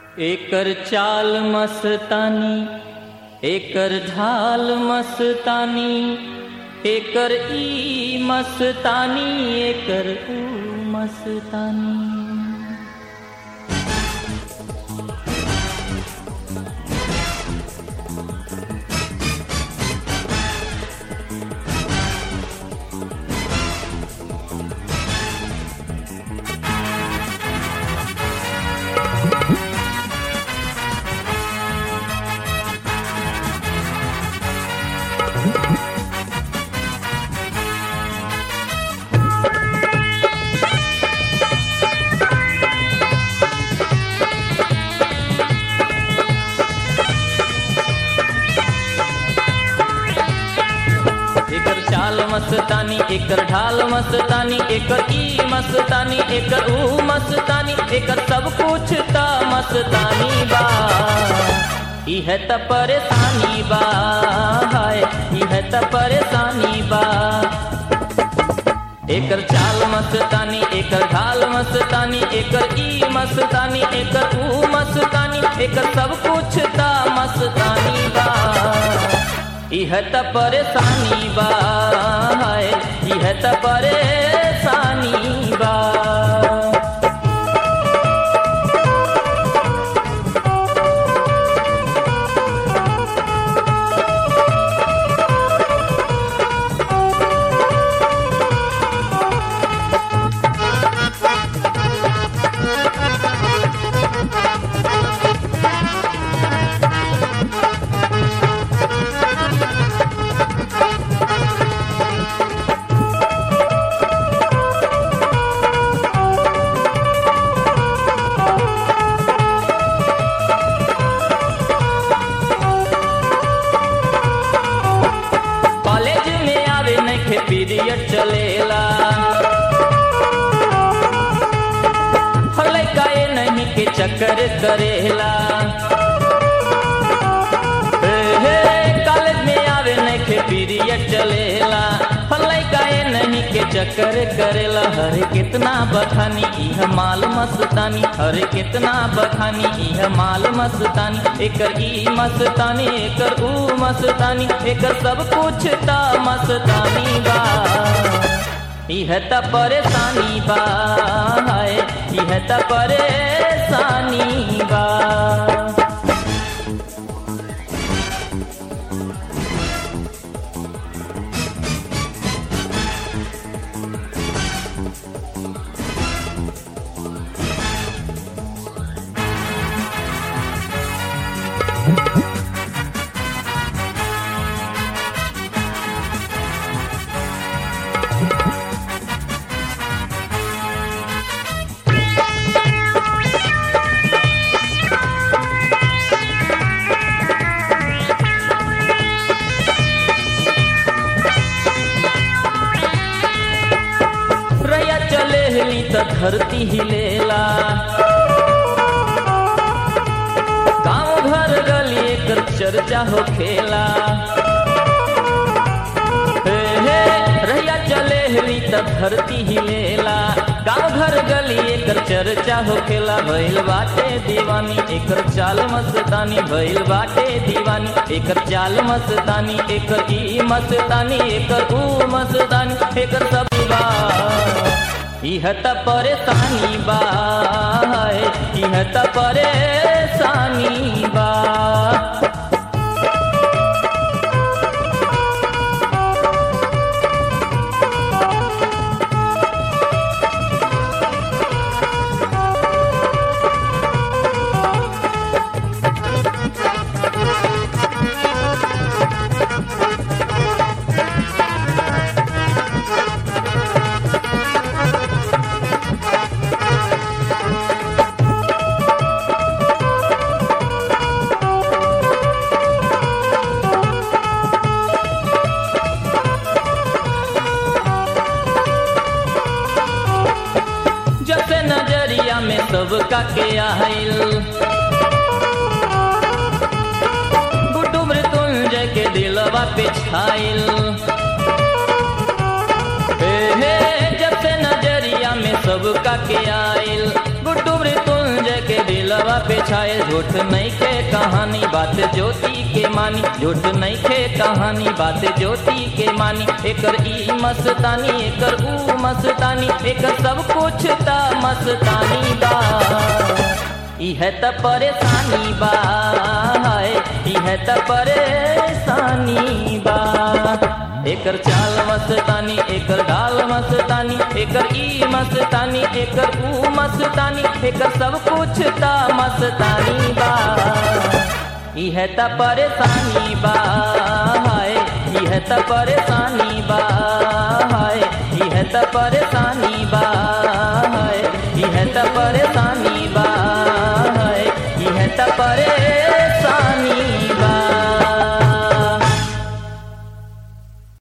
एकर चाल मस्तानी एकर ढाल मस्तानी एकर ई मस्तानी एकर ऊ मस्तानी एकर चाल मस्तानी एकर ढाल मस्तानी एकर ई मस्तानी एकर ऊ मस्तानी एकर सब कुछ त मस्तानी बा इह त परेशानी बा हाय इह त परेशानी बा एकर चाल मस्तानी एकर ढाल मस्तानी एकर ई मस्तानी एकर ऊ मस्तानी एकर सब कुछ त मस्तानी बा इह त परेशानी बा हाय इह त परेशानी बा कॉलेज में आवे नखे पीरियड चलेला हले काए नहीं के चक्कर करेला हे हे कॉलेज में आवे नखे पीरियड चलेला हले काए नहीं के चक्कर करेला हरे कितना बखानी इह माल मस्तानी हरे कितना बखानी इह माल मस्तानी एकर ई मस्तानी एकर ऊ मस्तानी एकर सब कुछ त मस्तानी बा इह त परेशानी बा हाय इह त परेशानी बा रैया चले हली त धरती हिलेला गांव घर गली एकर चर्चा हो खेला हे हे रैया चले हली त धरती हिलेला गांव घर गली एकर चर्चा हो खेला भइल बाटे दीवानी एकर चाल मस्तानी भइल बाटे दीवानी एकर चाल मस्तानी एकर ई मस्तानी एकर ऊ मस्तानी एकर सब बा इह त परेशानी बा हाय, इह त परेशानी बा जैसे नजरिया में सबका के आइल गुड्डू मृत्युंजय के दिलवा पे छाइल हे हे जब से नजरिया में सबका के आइल गुड्डू मृत्युंजय के दिलवा पे छाए झूठ नहीं खे कहानी बात ज्योति के मानी झूठ नहीं खे कहानी बात ज्योति के मानी एकर ई मस्तानी एकर ऊ मस्तानी एकर सब कुछ त मस्तानी बा इह त परेशानी बा हाय इह त परेशानी बा एकर चाल मस्तानी एकर गाल मस्तानी एकर ई मस्तानी एकर ऊ मस्तानी एकर सब कुछ त मस्तानी बा इह त परेशानी बा हाय इह त परेशानी बा हाय इह त परेशानी बा हाय इह त परेशानी बा हाय इह त परे